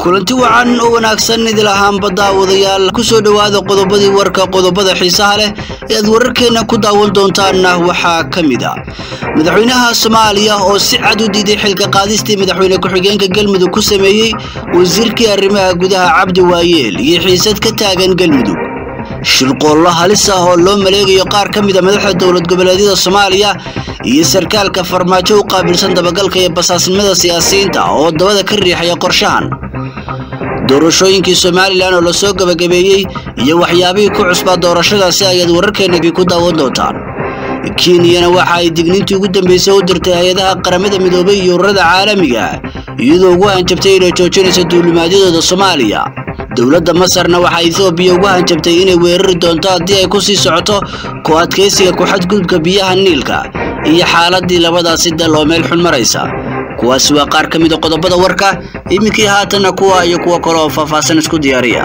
kulanti wacan oo wanaagsan idil ahaanba daawadayaal kusoo dhowaada qodobadii warka qodobada xiisaha leh ee aad wararkeenna ku daawan doontaanna waxaa ka mid a madaxweynaha soomaaliya oo si cad u diiday xilka qaadistii madaxweyne ku-xigeenka galmudug ku sameeyey wasiirkii arrimaha gudaha cabdi waayeel iyo xiisad ka taagan galmudug shirqoollo halis ah oo loo maleegayo qaar ka mid a madaxda dowlad goboleedyada soomaaliya iyo sarkaalka farmaajo u qaabilsan dabagalka iyo basaasnimada siyaasiyiinta oo dabada ka riixaya qorshahan doorashooyinkii somalilan oo lasoo gabagabeeyey iyo waxyaabihii ku cusbaa doorashadaasi ayaad wararkeenna ku daawan doontaan kenyana waxa ay digniintii ugu dambeysay u dirtay hay-adaha qaramada midoobay iyo ururada caalamiga iyadoo ugu hanjabtay inay joojinayso duulimaadyadooda soomaaliya dowladda masarna waxaa ethoobiya ugu hanjabtay inay weerari doonto haddii ay ku sii socoto ku adkaysiga ku-xadgudubka biyaha niilka iyo xaaladii labadaasi dal oo meel xun maraysa kuwaasi waa qaar ka mid a qodobada warka iminkii haatanna kuwa iyo kuwo kale oo faahfaahsan isku diyaariya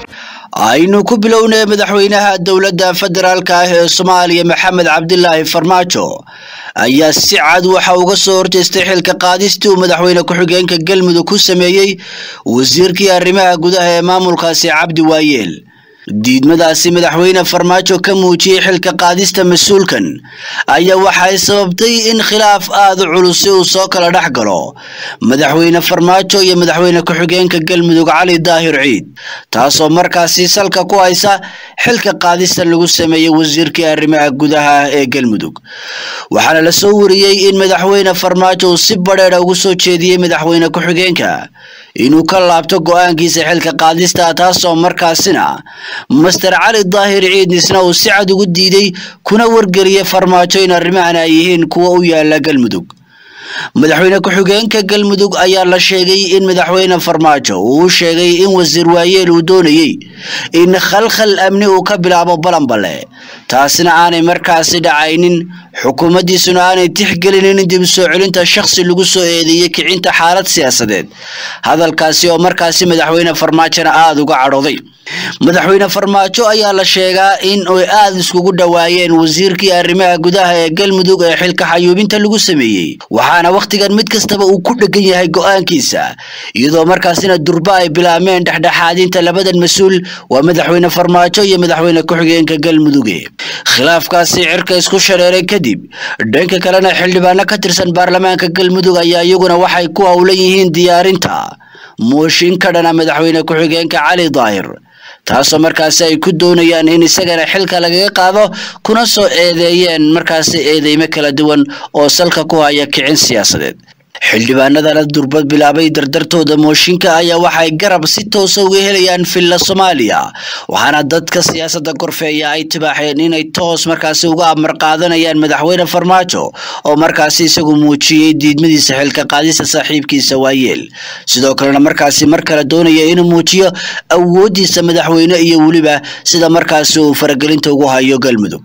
aynu ku bilownay madaxweynaha dowladda federaalka ah ee soomaaliya maxamed cabdilaahi farmaajo ayaa si cad waxa uga soo horjeestay xilka qaadistii uu madaxweyne ku-xigeenka galmudug ku sameeyey wasiirkii arrimaha gudaha ee maamulkaasi cabdi waayeel diidmadaasi madaxweyne farmaajo ka muujiyey xilka qaadista mas-uulkan ayaa waxay sababtay in khilaaf aada u culusi uu soo kala dhex galo madaxweyne farmaajo iyo madaxweyne ku-xigeenka galmudug cali daahir ciid taasoo markaasi salka ku haysa xilka qaadista lagu sameeyey wasiirkii arrimaha gudaha ee galmudug waxaana la soo wariyey in madaxweyne farmaajo uu si badheedha ugu soo jeediyey madaxweyne ku-xigeenka inuu ka laabto go-aankiisa xilka qaadista taasoo markaasina master cali daahir ciidnisna uu si cad ugu diiday kuna wargeliyay farmaajo in arrimahan ay yihiin kuwa u yaala galmudug madaxweyne ku-xigeenka galmudug ayaa la sheegay in madaxweyne farmaajo uu u sheegay in wasiir waayeel uu doonayey in khalkhal amni uu ka bilaabo balanbale taasina aanay markaasi dhacaynin xukuumaddiisuna aanay tixgelinin dib u soo celinta shakhsi lagu soo eedeeyey kicinta xaalad siyaasadeed hadalkaasi oo markaasi madaxweyne farmaajona aada uga cadhooday madaxweyne farmaajo ayaa la sheegaa in ay aada iskugu dhowaayeen wasiirkii arrimaha gudaha ee galmudug ee xilka xayuubinta lagu sameeyey waxaana wakhtigan mid kastaba uu ku dhegan yahay go-aankiisa iyadoo markaasina durba ay bilaabmeen dhexdhexaadinta labadan mas-uul waa madaxweyne farmaajo iyo madaxweyne ku-xigeenka galmuduge khilaafkaasi cirka isku shareeray kadib dhanka kalena xildhibaano ka tirsan baarlamaanka galmudug ayaa iyaguna waxay ku howlan yihiin diyaarinta mooshin ka dhana madaxweyne ku-xigeenka cali daahir taasoo markaasi ay ku doonayaan in isagana xilka lagaga qaado kuna soo eedeeyeen markaasi eedeymo kala duwan oo salka ku haya kicin siyaasadeed xildhibaanadana durbad bilaabay dardartooda mooshinka ayaa waxay garab si toosa uga helayaan villa soomaaliya waxaana dadka siyaasadda korfeeya ay tibaaxeen inay toos markaasi uga amar qaadanayaan madaxweyne farmaajo oo markaasi isagu muujiyey diidmadiisa xilka qaadista saaxiibkiisa waayeel sidoo kalena markaasi mar kale doonaya inuu muujiyo awooddiisa madaxweyne iyo weliba sida markaasi uu faragelinta ugu hayo galmudug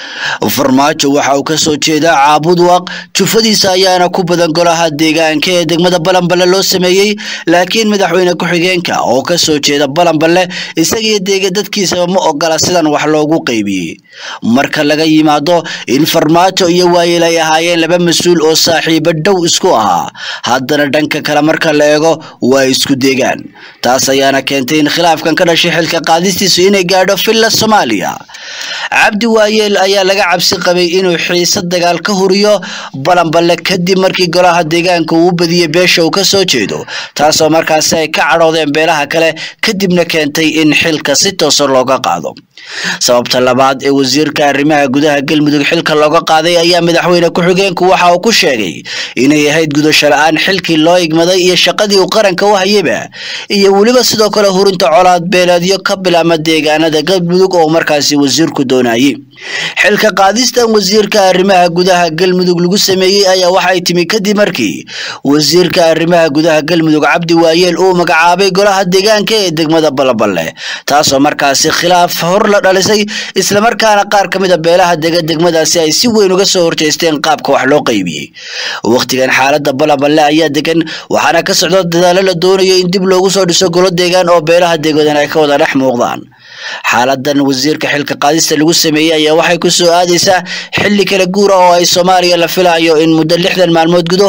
farmaajo waxa uu ka soo jeedaa caabud waaq jufadiisa ayaana ku badan golaha deegaanka ee degmada balanballe loo sameeyey laakiin madaxweyne ku-xigeenka oo ka soo jeeda balanballe isagiyo deega dadkiisaba ma ogola sidan wax loogu qeybiyey marka laga yimaado in farmaajo iyo waayeel ay ahaayeen laba mas-uul oo saaxiibo dhow isku ahaa haddana dhanka kale marka la eego waa isku deegaan taas ayaana keentay in khilaafkan ka dhashay xilka qaadistiisu inay gaadho villa soomaaliya cabdi waayeel ayaa laga cabsi qabay inuu xiise dagaal ka huriyo balanballe kadib markii golaha deegaanka uu badiyey beesha uu ka soo jeedo taasoo markaasi ay ka cadhoodeen beelaha kale kadibna keentay in xilka si toosa looga qaado sababta labaad ee wasiirka arrimaha gudaha galmudug xilka looga qaaday ayaa madaxweyne ku-xigeenku waxa uu ku sheegay inay ahayd gudasho la-aan xilkii loo igmaday iyo shaqadii uu qaranka u hayaba iyo weliba sidoo kale hurinta colaad beeleedyo ka bilaama deegaanada galmudug oo markaasi wasiirku doonayay xilka qaadistan wasiirka arrimaha gudaha galmudug lagu sameeyey ayaa waxay timi kadib markii wasiirka arrimaha gudaha galmudug cabdi waayeel uu magacaabay golaha deegaanka ee degmada balaballe taasoo markaasi khilaaf hor la dhalisay islamarkaana qaar ka mid a beelaha dega degmadaasi ay si weyn uga soo horjeesteen qaabka wax loo qaybiyey wakhtigan xaalada balaballe ayaa degan waxaana ka socda dadaalo la doonayo in dib loogu soo dhiso golo deegaan oo beelaha degodan ay ka wada dhex muuqdaan xaaladan wasiirka xilka qaadista lagu sameeyey ayaa waxay ku soo aadaysaa xilli kala guura oo ay soomaaliya la filayo in muddo lixdan maalmood gudahooda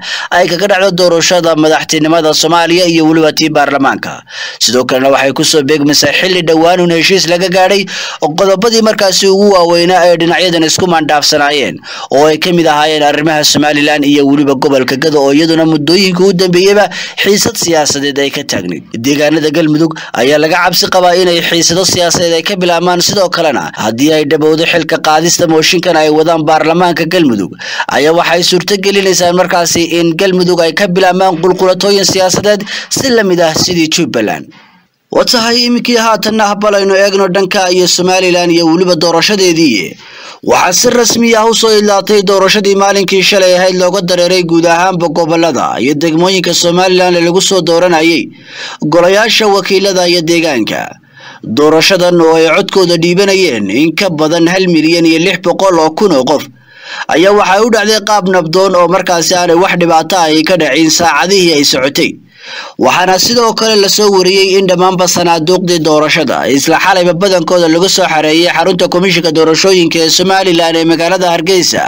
ay kaga dhacdo doorashada madaxtinimada soomaaliya iyo weliba tii baarlamaanka sidoo kalena waxay kusoo beegmaysaa xilli dhowaanuun heshiis laga gaadhay qodobadii markaasi ugu waaweynaa ee dhinacyadan isku maandhaafsanaayeen oo ay ka mid ahaayeen arrimaha somalilan iyo weliba gobolka gado oo iyaduna muddooyinka u dambeeyeyba xiisad siyaasadeed ay ka taagnayd deegaanada galmudug ayaa laga cabsi qabaa inay xiisado siyaasadeed ay ka bilaabmaan sidoo kalena haddii ay dhabowdo xilka qaadista mooshinkan ay wadaan baarlamaanka galmudug ayaa waxay suurto gelinaysaa markaasi in galmudug ay ka bilaabmaan qulqulatooyin siyaasadeed si lamid ah sidii jubbaland wa tahay iminkii haatanna balaynu eegno dhanka iyo somalilan iyo weliba doorashadeedii waxaa si rasmi ah usoo idlaatay doorashadii maalinkii shalay ahayd looga dareeray guud ahaanba gobolada iyo degmooyinka somalilan ee lagu soo dooranayay golayaasha wakiilada iyo deegaanka doorashadan oo ay codkooda dhiibanayeen in ka badan hal milyan iyo lix boqol oo kun oo qof ayaa waxay u dhacday qaab nabdoon oo markaasi aanay wax dhibaato ay ka dhacin saacadihii ay socotay waxaana sidoo kale lasoo wariyey in dhammaanba sanaaduuqdii doorashada isla xalayba badankooda lagu soo xareeyay xarunta komishinka doorashooyinka ee somalilan ee magaalada hargeysa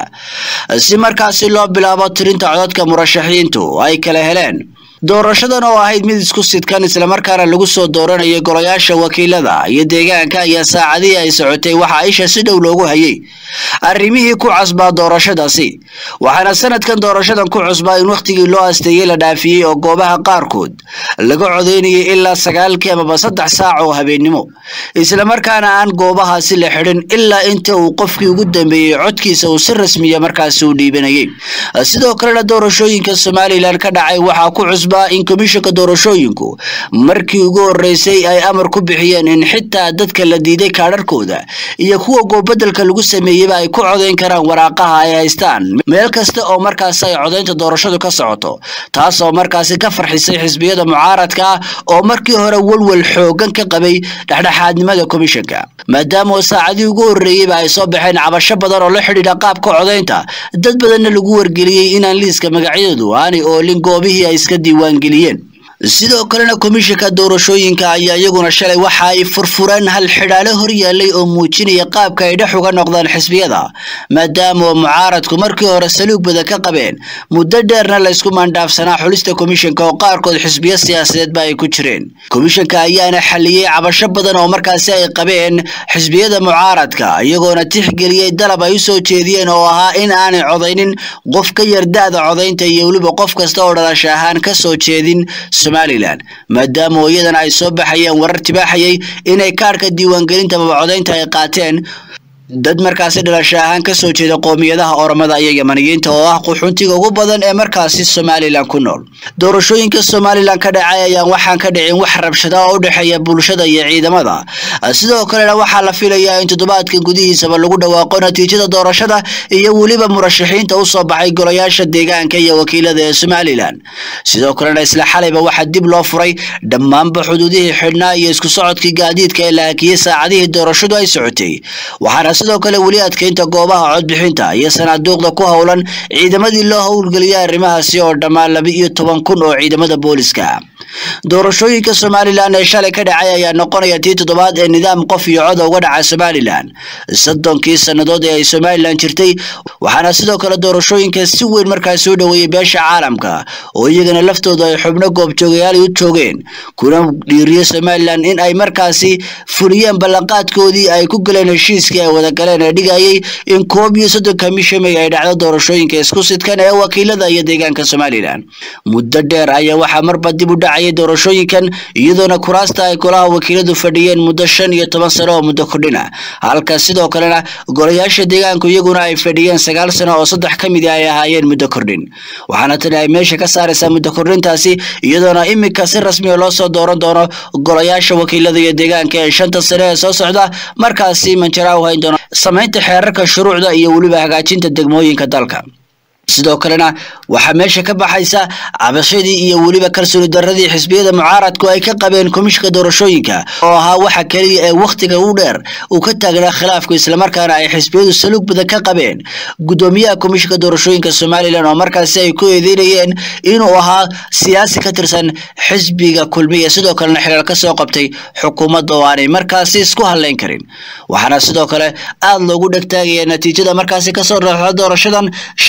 si markaasi loo bilaabo tirinta codadka murashaxiintu ay kala heleen doorashadan oo ahayd mid isku sidkan islamarkaana lagu soo dooranayay golayaasha wakiilada iyo deegaanka ayaa saacadihii ay socotay waxaa isha si dhow loogu hayay arrimihii ku cusbaa doorashadaasi waxaana sanadkan doorashadan ku cusbaa in wakhtigii loo asteeyey la dhaafiyey oo goobaha qaarkood laga codeynayay ilaa sagaalkii amaba saddex saac oo habeennimo islamarkaana aan goobahaasi la xidhin ilaa inta uu qofkii ugu dambeeyey codkiisa uu si rasmiya markaasi u dhiibanayay sidoo kalena doorashooyinka somalilan ka dhacay waxaa ku cusbaa in komishinka doorashooyinku markii ugu horeysay ay amar ku bixiyeen in xitaa dadka la diiday kaadharkooda iyo kuwa goobadelka lagu sameeyeyba ay ku codeyn karaan waraaqaha ay haystaan meel kasta oo markaasi ay codeynta doorashadu ka socoto taas oo markaasi ka farxisay xisbiyada mucaaradka ah oo markii hore walwal xoogan ka qabay dhexdhexaadnimada komishinka maadaama oo saacadii ugu horreeyeyba ay soo baxeen cabasho badan oo la xidhiidha qaabka codeynta dad badanna lagu wargeliyey inaan liiska magacyadu aanay oolin goobihii ay iska diiwaangeliyeen sidoo kalena komishinka doorashooyinka ayaa iyaguna shalay waxa ay furfureen hal xidhaale hor yaallay oo muujinaya qaabka ay dhex uga noqdaan xisbiyada maadaama oo mucaaradku markii hore saluug badan ka qabeen muddo dheerna laysku maandhaafsanaa xulista komishinka oo qaarkood xisbiyo siyaasadeedba ay ku jireen komishinka ayaana xaliyey cabasho badan oo markaasi ay qabeen xisbiyada mucaaradka iyagoona tixgeliyey dalab ay u soo jeediyeen oo ahaa in aanay codaynin qof ka yar da-da codaynta iyo weliba qof kasta oo dhalasho ahaan ka soo jeedin somalilan maadaama oo iyadana ay soo baxayeen warar tibaaxayay inay kaarhka diiwaangelinta maba codaynta ay qaateen dad markaasi dhalasho ahaan ka soo jeeda qoomiyadaha oromada iyo yamaniyiinta oo ah quxuntiga ugu badan ee markaasi somalilan ku nool doorashooyinka somalilan ka dhacay ayaan waxaan ka dhicin wax rabshada oo u dhexeeya bulshada iyo ciidamada sidoo kalena waxaa la filayaa in toddobaadkan gudihiisaba lagu dhawaaqo natiijada doorashada iyo weliba murashaxiinta usoo baxay golayaasha deegaanka iyo wakiilada ee somalilan sidoo kalena isla xalayba waxaa dib loo furay dhammaanba xuduudihii xidhnaa iyo isku socodkii gaadiidka ee la hakiyey saacadihii doorashadu ay socotay waxaana sidoo kale weli adkeynta goobaha codbixinta iyo sanaaduuqda ku howlan ciidamadii loo howlgeliyay arrimahaasi oo dhammaan laba iyo toban kun oo ciidamada booliska doorashooyinka somalilan ee shalay ka dhacay ayaa noqonaya tii toddobaad ee nidaam qof iyo coda uga dhaca somalilan soddonkii sannadood ee ay somalilan jirtay waxaana sidoo kale doorashooyinka si weyn markaasi u dhoweeyey beesha caalamka oo iyagana laftooda ay xubno goobjoogayaal u joogeen kuna dhiiriyo somalilan in ay markaasi fuliyeen ballanqaadkoodii ay ku galeen heshiiskii ay wada galeen ee dhigayay in koob iyo soddonka bisha may ay dhacdo doorashooyinka isku sidkan ee wakiilada iyo deegaanka somalilan muddo dheer ayaa waxaa marba dib u dhacayay doorashooyinkan iyadoona kuraasta ay golaha wakiiladu fadhiyeen muddo shan iyo toban sano oo muddo kordhina halka sidoo kalena golayaasha deegaanku iyaguna ay fadhiyeen sagaal sano oo saddex ka midi ay ahaayeen muddo kordhin waxaana tani ay meesha ka saaraysaa muddo kordhintaasi iyadoona iminka si rasmiya loo soo dooran doono golayaasha wakiilada iyo deegaanka ee shanta sane ee soo socda markaasi manjara u hayn doono samaynta xeerarka shuruucda iyo weliba hagaajinta degmooyinka dalka sidoo kalena waxaa meesha ka baxaysa cabashadii iyo weliba kalsooni daradii xisbiyada mucaaradku ay ka qabeen komishinka doorashooyinka oo ahaa waxa keliya ee wakhtiga u dheer uu ka taagnaa khilaafku islamarkaana ay xisbiyadu saluug badan ka qabeen gudoomiyaha komishinka doorashooyinka somalilan oo markaasi ay ku eedeynayeen inuu ahaa siyaasi ka tirsan xisbiga kulmiya sidoo kalena xilaal ka soo qabtay xukuumadda oo aanay markaasi isku hadlayn karin waxaana sidoo kale aada loogu dhegtaagaya natiijada markaasi kasoo raxda doorashadan shalay toole ka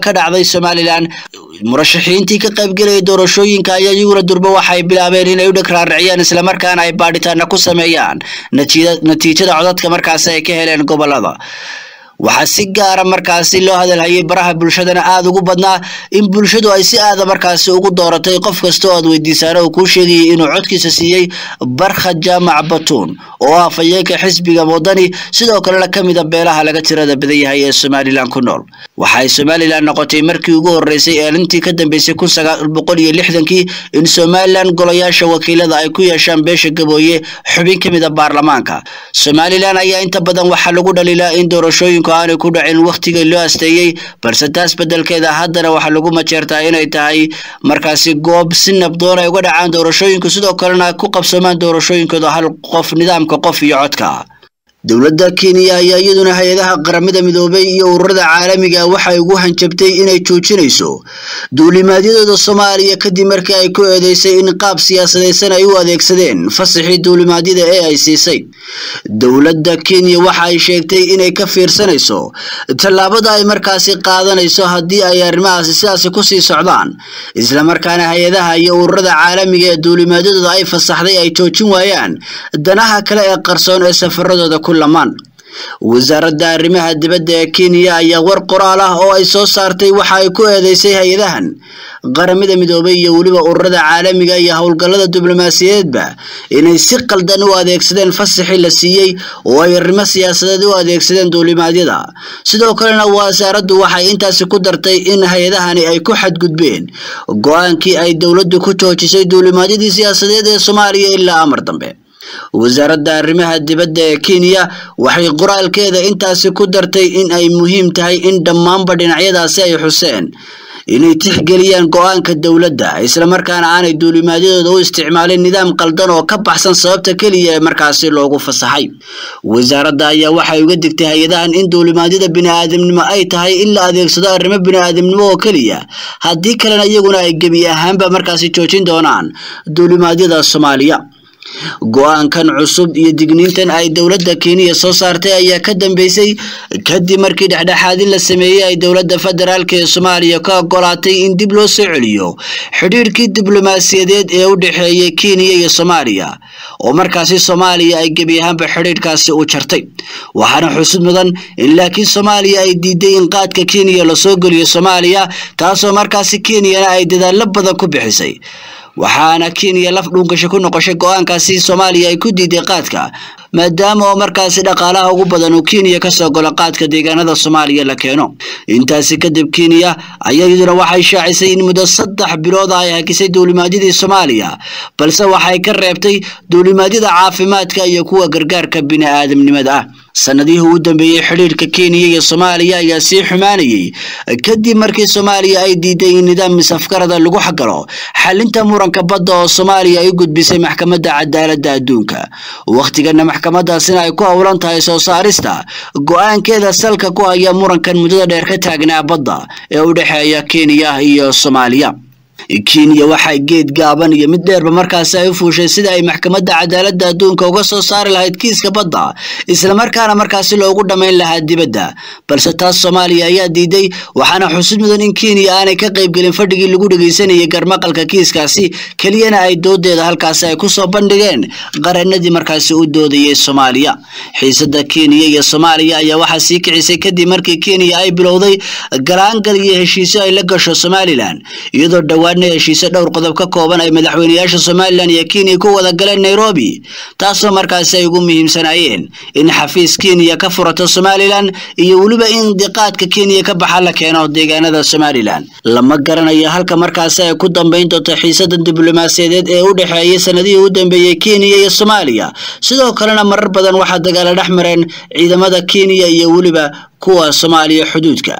ka dhacday somalilan murashaxiintii ka qaybgelaya doorashooyinka ayaa iyaguna durba waxay bilaabeen inay u dhagraariciyaan islamarkaana ay baadhitaana ku sameeyaan natiijada codadka markaasi ay ka heleen gobolada waxaa si gaara markaasi loo hadalhayay baraha bulshadana aada ugu badnaa in bulshadu ay si aada markaasi ugu dooratay qof kasta oo aad weydiisaana uu kuu sheegayay inuu codkiisa siiyey barkha jaamac batuun oo ah afhayeenka xisbiga wadani sidoo kalena ka mida beelaha laga tirada badan yahay ee somalilan ku nool waxay somalilan noqotay markii ugu horeysay eelintii ka dambeysay kun sagaal boqol iyo lixdankii in somalilan golayaasha wakiilada ay ku yeeshaan beesha gabooye xubin ka mida baarlamaanka somalilan ayaa inta badan waxaa lagu dhaliilaa in doorashooyinku aanay ku dhacin wakhtigii loo asteeyey balse taas beddelkeeda haddana waxaa lagu majeertaa inay tahay markaasi goob si nabdoon ay uga dhacaan doorashooyinku sidoo kalena ku qabsoomaan doorashooyinkooda hal qof nidaamka qof iyo codka dowladda kenya ayaa iyaduna hay-adaha qaramada midoobay iyo ururada caalamiga waxay ugu hanjabtay inay joojinayso duulimaadyadooda soomaaliya kadib markii ay ku eedeysay in qaab siyaasadaysan ay u adeegsadeen fasaxii duulimaadyada ee ay siisay dowladda kenya waxa ay sheegtay inay ka fiirsanayso tallaabada ay markaasi qaadanayso haddii ay arrimahaasi sidaasi kusii socdaan islamarkaana hay-adaha iyo ururada caalamiga ee duulimaadyadooda ay fasaxday ay joojin waayaan danaha kale ee qarsoon ee safaradooda ku lamaan wasaaradda arrimaha dibadda ee kenya ayaa war qoraal ah oo ay soo saartay waxa ay ku eedeysay hay-adahan qaramada midoobay iyo weliba ururada caalamiga iyo howlgallada diblomaasiyadeedba inay si qaldan u adeegsadeen fasaxii la siiyey oo ay arrimo siyaasadeed u adeegsadeen duulimaadyada sidoo kalena wasaaraddu waxay intaasi ku dartay in hay-adahani ay ku xadgudbeen go-aankii ay dowladdu ku joojisay duulimaadyadii siyaasadeed ee soomaaliya ilaa amar dambe wasaaradda arrimaha dibadda ee kenya waxay qoraalkeeda intaasi ku dartay in ay muhiim tahay in dhammaanba dhinacyadaasi ay xuseen inay tixgeliyaan go-aanka dowladda islamarkaana aanay duulimaadyadooda u isticmaalin nidaam qaldan oo ka baxsan sababta keliya ee markaasi loogu fasaxay wasaaradda ayaa waxay uga digtay hay-adahan in duulimaadyada bini-aadamnimo ay tahay in la adeegsado arrimo bini-aadamnimo oo keliya haddii kalena iyaguna ay gebi ahaanba markaasi joojin doonaan duulimaadyada soomaaliya go-aankan cusub iyo digniintan ay dowladda kenya soo saartay ayaa ka dambeysay kadib markii dhexdhexaadin la sameeyey ay dowladda federaalk ee soomaaliya ka ogolaatay in dib loo soo celiyo xidhiirkii diblomaasiyadeed ee u dhexeeyay kenya iyo soomaaliya oo markaasi soomaaliya ay gebi ahaanba xidhiirkaasi u jartay waxaana xusud mudan in laakiin soomaaliya ay diiday in qaadka kenya lasoo geliyo soomaaliya taasoo markaasi kenyana ay dadaallo badan ku bixisay waxaana kenya laf dhuungasho ku noqoshay go-aankaasi soomaaliya ay ku diiday qaadka maadaama oo markaasi dhaqaalaha ugu badan uu kenya kasoo golo qaadka deegaanada soomaaliya la keeno intaasi kadib kenya ayaa iyaduna waxay shaacisay in muddo saddex bilood ay hakisay duulimaadyadii soomaaliya balse waxay ka reebtay duulimaadyada caafimaadka iyo kuwa gargaarka bini-aadamnimada ah sanadihii ugu dambeeyey xidhiirka kenya iyo soomaaliya ayaa sii xumaanayay kadib markii soomaaliya ay diiday in nidaam misafgarada lagu xagalo xalinta muranka badda oo soomaaliya ay u gudbisay maxkamadda cadaaladda adduunka wakhtigana maxkamadaasina ay ku howlan tahay soo saarista go-aankeeda salka ku haya murankan muddada dheer ka taagnaa badda ee u dhexeeya kenya iyo soomaaliya kenya waxay geed gaaban iyo mid dheerba markaasi ay u fuushay sida ay maxkamadda cadaaladda adduunka uga soo saari lahayd kiiska badda islamarkaana markaasi loogu dhammayn lahaa dibadda balse taas soomaaliya ayaa diiday waxaana xusid mudan in kenya aanay ka qaybgelin fadhigii lagu dhegeysanayay garmaqalka kiiskaasi keliyana ay doodeeda halkaasi ay kusoo bandhigeen qareenadii markaasi u doodayay soomaaliya xiisada kenya iyo soomaaliya ayaa waxaa sii kicisay kadib markii kenya ay bilowday galaangal iyo heshiisyo ay la gasho somalilan iyadoo dhowaan heshiise dhowr qodob ka kooban ay madaxweyneyaasha somalilan iyo kenya ku wada galeen nairobi taasoo markaasi ay ugu muhiimsanaayeen in xafiis kenya ka furato somalilan iyo weliba in diqaadka kenya ka baxa la keeno deegaanada somalilan lama garanayo halka markaasi ay ku dambeyn doonto xiisadan diblomaasiyadeed ee u dhexeeyay sanadihii u dambeeyey kenya iyo soomaaliya sidoo kalena marar badan waxaa dagaalo dhex mareen ciidamada kenya iyo weliba kuwa soomaaliya xuduudka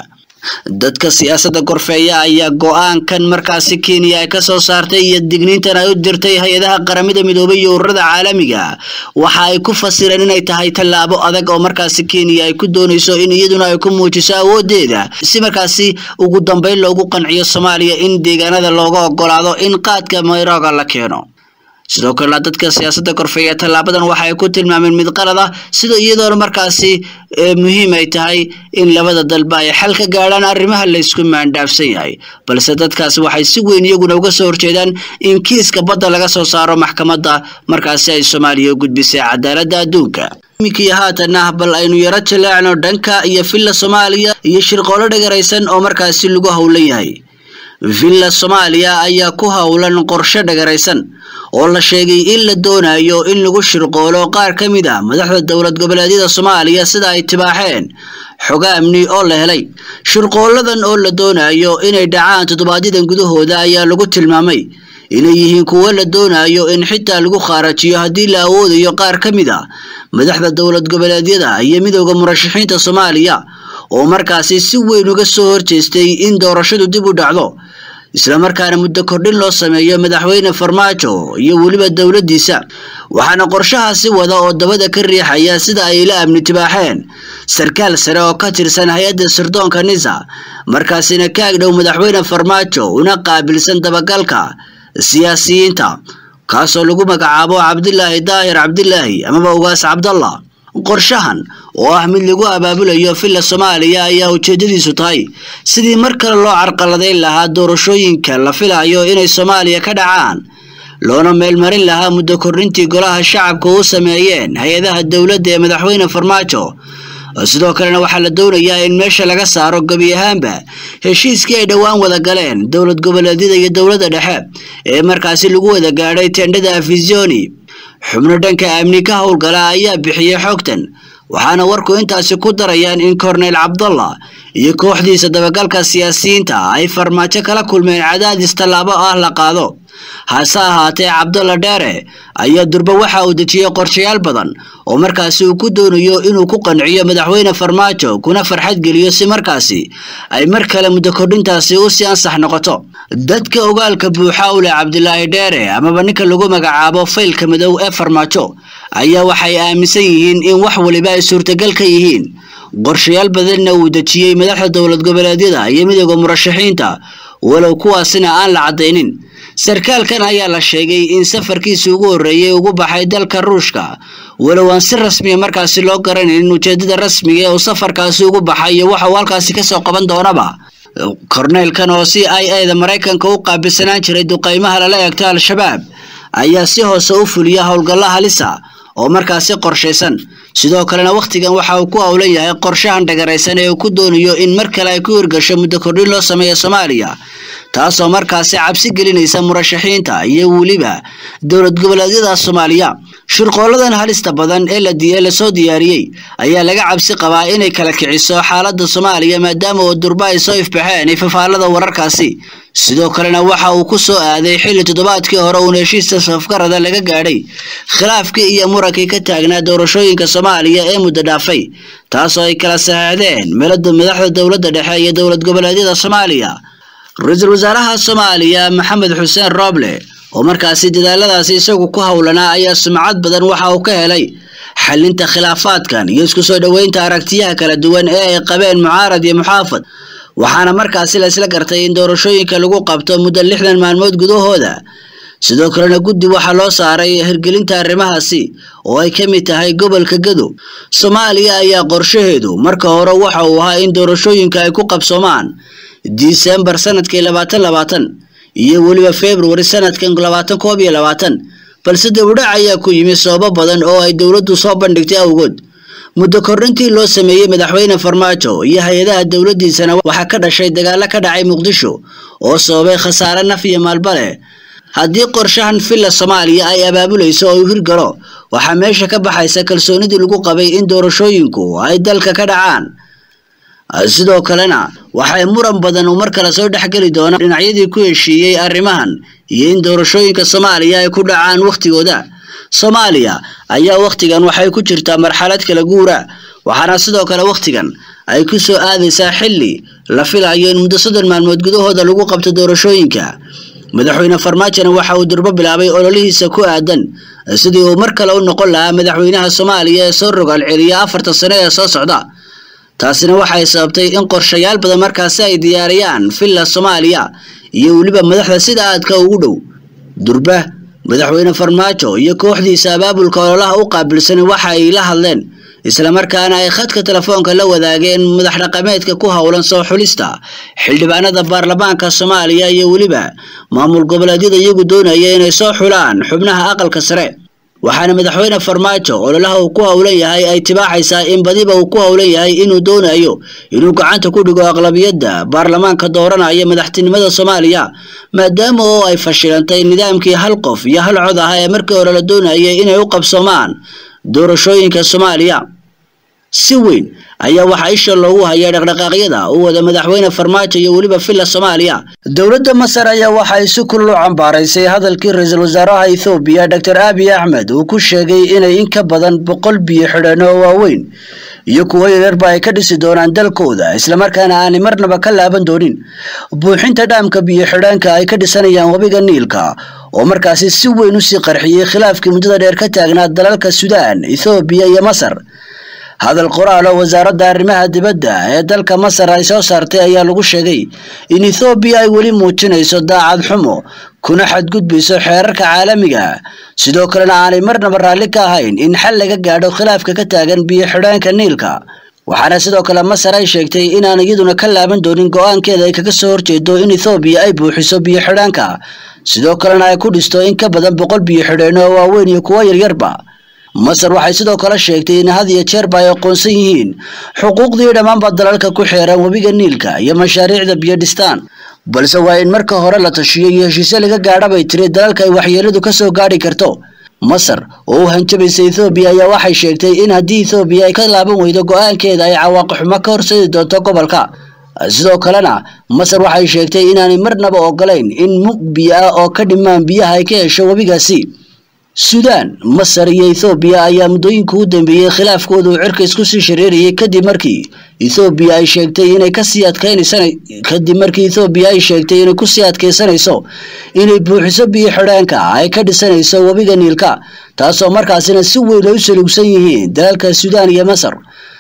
dadka siyaasadda gorfeeya ayaa go-aankan markaasi kenya ay ka soo saartay iyo digniintan ay u dirtay hay-adaha qaramada midoobay iyo ururada caalamiga waxa ay ku fasireen inay tahay tallaabo adag oo markaasi kenya ay ku doonayso in iyaduna ay ku muujiso awoodeeda si markaasi ugu dambeyn loogu qanciyo soomaaliya in deegaanada looga ogolaado in qaadka mayroga la keeno sidoo kalena dadka siyaasadda korfeeya tallaabadan waxa ay ku tilmaameen mid qalad ah sida iyadoona markaasi muhiim ay tahay in labada dalba ay xal ka gaadhaan arrimaha laysku maandhaafsan yahay balse dadkaasi waxay si weyn iyaguna uga soo horjeedaan in kiiska badda laga soo saaro maxkamadda markaasi ay soomaaliya u gudbisay cadaaladda adduunka iminkii haatanah bal aynu yaro jaleecno dhanka iyo villa soomaaliya iyo shirqoolo dhagaraysan oo markaasi lagu howlan yahay villa soomaaliya ayaa ku howlan qorshe dhagaraysan oo la sheegay in la doonayo in lagu shirqoolo qaar ka mid ah madaxda dowlad goboleedyada soomaaliya sida ay tibaaxeen xoga amni oo la helay shirqooladan oo la doonayo inay dhacaan toddobaadyada gudahooda ayaa lagu tilmaamay inay yihiin kuwo la doonayo in xitaa lagu khaarajiyo haddii la awoodayo qaar ka mid a madaxda dowlad goboleedyada iyo midooda murashaxiinta soomaaliya oo markaasi si weyn uga soo horjeestay in doorashadu dib u dhacdo islamarkaana muddo kordhin loo sameeyo madaxweyne farmaajo iyo weliba dowladdiisa waxaana qorshahaasi wada oo dabada ka riixaya sida ay la amni tibaaxeen sarkaal sare oo ka tirsan hay-adda sirdoonka nisa markaasina ka agdhow madaxweyne farmaajo una qaabilsan dabagalka siyaasiyiinta kaasoo lagu magacaabo cabdilaahi daahir cabdilaahi amaba ugaas cabdallah qorshahan oo ah mid lagu abaabulayo villa soomaaliya ayaa ujeedadiisu tahay sidii mar kale loo carqaladayn lahaa doorashooyinka la filayo inay soomaaliya ka dhacaan loona meelmarin lahaa muddo kordhintii golaha shacabka u sameeyeen hay-adaha dowladda ee madaxweyne farmaajo sidoo kalena waxaa la doonayaa in meesha laga saaro gebi ahaanba heshiiskii ay dhowaan wada galeen dowlad goboleedyada iyo dowladda dhexe ee markaasi lagu wada gaadhay tendhada afisioni xubno dhanka amni ka howlgala ayaa bixiyey xogtan waxaana warku intaasi ku darayaan in korneyl cabdallah iyo kooxdiisa dabagalka siyaasiyiinta ay farmaajo kala kulmeen cadaadis tallaabo ah la qaado hase ahaatee cabdalla dheere ayaa durba waxa uu dejiyey qorshayaal badan oo markaasi uu ku doonayo inuu ku qanciyo madaxweyne farmaajo kuna farxad geliyo si markaasi ay mar kale muddo kordhintaasi u sii ansax noqoto dadka ogaalka buuxa u leh cabdilaahi dheere amaba ninka lagu magacaabo faylka madow ee farmaajo ayaa waxay aaminsan yihiin in wax waliba ay suurtagal ka yihiin qorshayaal badanna uu dejiyey madaxda dowlad goboleedyada iyo midooda murashaxiinta walow kuwaasina aan la caddaynin sarkaalkan ayaa la sheegay in safarkiisa ugu horreeyey ugu baxay dalka ruushka walow aan si rasmiya markaasi loo garanayn ujeedada rasmiga ee uu safarkaasi ugu baxay iyo waxa uu halkaasi kasoo qaban doonaba korneylkan oo c i a da maraykanka u qaabilsanaan jiray duqaymaha lala eegto al-shabaab ayaa si hoose u fuliya howlgalla halisa oo markaasi qorshaysan sidoo kalena wakhtigan waxa uu ku howlan yahay qorshahan dhagaraysan ee uu ku doonayo in mar kale ay ku hirgasho muddo kordhin loo sameeyo soomaaliya taasoo markaasi cabsi gelinaysa murashaxiinta iyo weliba dowlad goboleedyada soomaaliya shirqooladan halista badan ee la lasoo diyaariyey ayaa laga cabsi qabaa inay kala kiciso xaaladda soomaaliya maadaama oo durba ay soo ifbaxeen ifafaalada wararkaasi sidoo kalena waxa uu ku soo aaday xilli toddobaadkii hore uun heshiista safgarada laga gaadhay khilaafkii iyo murankii ka taagnaa doorashooyinka soomaaliya ee muddo dhaafay taasoo ay kala saxeexdeen meelada madaxda dowladda dhexe iyo dowlad goboleedyada soomaaliya ra-iisul wasaaraha soomaaliya maxamed xuseen rooble oo markaasi dadaaladaasi isagu ku howlanaa ayaa sumcad badan waxa uu ka helay xalinta khilaafaadkan iyo isku soo dhoweynta aragtiyaha kala duwan ee ay qabeen mucaarad iyo muxaafad waxaana markaasi la isla gartay in doorashooyinka lagu qabto muddo lixdan maalmood gudahooda sidoo kalena guddi waxaa loo saaray hirgelinta arrimahaasi oo ay ka mid tahay gobolka gado soomaaliya ayaa qorshaheedu marka hore waxa uu ahaa in doorashooyinka ay ku qabsoomaan disembar sanadkii labaatan labaatan iyo weliba februari sanadkan labaatan koob iyo labaatan balse dowdhac ayaa ku yimi sababo badan oo ay dowladdu soo bandhigtay awgood muddo kordhintii loo sameeyey madaxweyne farmaajo iyo hay-adaha dowladdiisana waxaa ka dhashay dagaalo ka dhacay muqdisho oo sababay khasaare naf iyo maalba leh haddii qorshahan villa soomaaliya ay abaabulayso oo uu hirgalo waxaa meesha ka baxaysa kalsoonidii lagu qabay in doorashooyinku ay dalka ka dhacaan sidoo kalena waxay muran badan uu mar kale soo dhexgeli doonaan dhinacyadii ku heshiiyey arrimahan iyo in doorashooyinka soomaaliya ay ku dhacaan wakhtigooda soomaaliya ayaa wakhtigan waxay ku jirtaa marxalad kala guura waxaana sidoo kale wakhtigan ay ku soo aadaysaa xilli la filayo in muddo soddon maalmood gudahooda lagu qabto doorashooyinka madaxweyne farmaajona waxa uu durbo bilaabay ololihiisa ku aadan sidii uu mar kale u noqon lahaa madaxweynaha soomaaliya ee soo rogaal celiya afartan sano ee soo socda taasina waxay sababtay in qorshayaal badan markaasi ay diyaariyaan villa soomaaliya iyo weliba madaxda sida aadka ugu dhow durba madaxweyne farmaajo iyo kooxdiisa abaabulka ololaha u qaabilsan waxa ay la hadleen islamarkaana ay khadka telefoonka la wadaageen madax dhaqameedka ku howlan soo xulista xildhibaanada baarlamaanka soomaaliya iyo weliba maamul goboleedyada iyagu doonaya inay soo xulaan xubnaha aqalka sare waxaana madaxweyne farmaajo ololaha uu ku howlan yahay ay tibaacaysaa in badiba uu ku howlan yahay inuu doonayo inuu gacanta ku dhigo aqlabiyadda baarlamaanka dooranaya madaxtinimada soomaaliya maadaama oo ay fashilantay nidaamkii hal qof iyo hal cod ah ee markii hore la doonayay inay u qabsoomaan doorashooyinka soomaaliya si weyn ayaa waxaa isha loogu hayaa dhaqdhaqaaqyada u wada madaxweyne farmaajo iyo weliba villa soomaaliya dowladda masar ayaa waxa ay si kulul u cambaaraysay hadalkii ra-iisul wasaaraha ethoobiya doctor abiy axmed uu ku sheegay inay in ka badan boqol biyo xidhan oo waaweyn iyo kuwo yaryarba ay ka dhisi doonaan dalkooda islamarkaana aanay marnaba ka laaban doonin buuxinta dhaamka biyo xidhaanka ay ka dhisanayaan webiga niilka oo markaasi si weyn usii qarxiyey khilaafkii muddada dheer ka taagnaa dalalka suudaan ethoobiya iyo masar hadal qoraal oo wasaaradda arrimaha dibadda ee dalka masar ay soo saartay ayaa lagu sheegay in ethoobiya ay weli muujinayso daacad xumo kuna xadgudbayso xeerarka caalamiga sidoo kalena aanay marnaba raalli ka ahayn in xal laga gaadho khilaafka ka taagan biyo xidhaanka niilka waxaana sidoo kale masar ay sheegtay inaan iyaduna ka laaban doonin go-aankeeda ay kaga soo horjeedo in ethoobiya ay buuxiso biyo xidhaanka sidoo kalena ay ku dhisto in ka badan boqol biyo xidheen oo waaweyn iyo kuwo yaryarba masar waxay sidoo kale sheegtay in had iyo jeerba ay aqoonsan yihiin xuquuqdii dhammaanba dalalka ku xeeran webiga niilka iyo mashaariicda biyo dhistaan balse waa in marka hore la tashiyo iyo heshiisyo laga gaadha bay tiri dalalka ay waxyeeladu ka soo gaadhi karto masar oo u hanjabaysa ethoobiya ayaa waxay sheegtay in haddii ethoobiya ay ka laaban weydo go-aankeeda ay cawaaqixumo ka horseedi doonto gobolka sidoo kalena masar waxay sheegtay inaanay marnaba ogolayn in mug biyo ah oo ka dhimaan biyaha ay ka hesho webigaasi suudaan masar iyo ethoobiya ayaa muddooyinka u dambeeyey khilaafkooda uu cirka isku sii shareerayay kadib markii ethoobiya ay sheegtay inay kasii adkeynaysana kadib markii ethoobiya ay sheegtay inay kusii adkeysanayso inay buuxiso biyo xidhaanka ay ka dhisanayso webiga niilka taasoo markaasina si weyn ay u salugsan yihiin dalalka suudaan iyo masar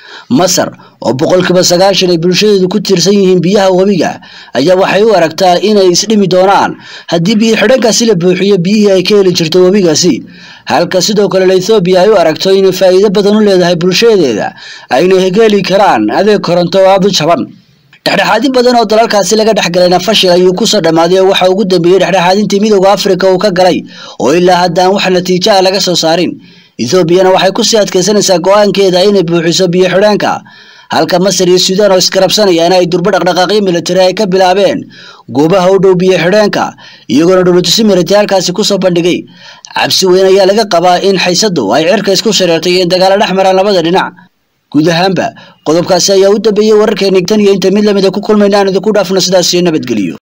masar oo boqolkiiba sagaashan ay bulshadeedu ku tiirsan yihiin biyaha webiga ayaa waxay u aragtaa inay isdhimi doonaan haddii biyo xidhankaasi la buuxiyo biyihii ay ka heli jirto webigaasi halka sidoo kale ethoobiya ay u aragto inay faa'iido badan u leedahay bulshadeeda ayna hegeli karaan adeeg koronto oo aada u jaban dhexdhexaadin badan oo dalalkaasi laga dhexgalayna fashil ayuu kusoo dhammaaday oo waxa ugu dambeeyey dhexdhexaadintii midooda afrika uu ka galay oo ilaa haddaan wax natiijo ah laga soo saarin ethoobiana waxay kusii adkeysanaysaa go-aankeeda inay buuxiso biyo xidhaanka halka masar iyo suudaan oo iskarabsanayaan ay durbo dhaqdhaqaaqyo militari ay ka bilaabeen goobaha u dhow biyo xidhaanka iyagoona dhowlatusi militari halkaasi kusoo bandhigay cabsi weyn ayaa laga qabaa in xaysadu ay cirka isku shareertay in dagaalo dhex maraan labada dhinac guud ahaanba qodobkaasi ayaa u dambeeyey wararkeeni tan iyo inta mid lamida ku kulmayna aan idinku dhaafno sidaas iyo nabadgeliyo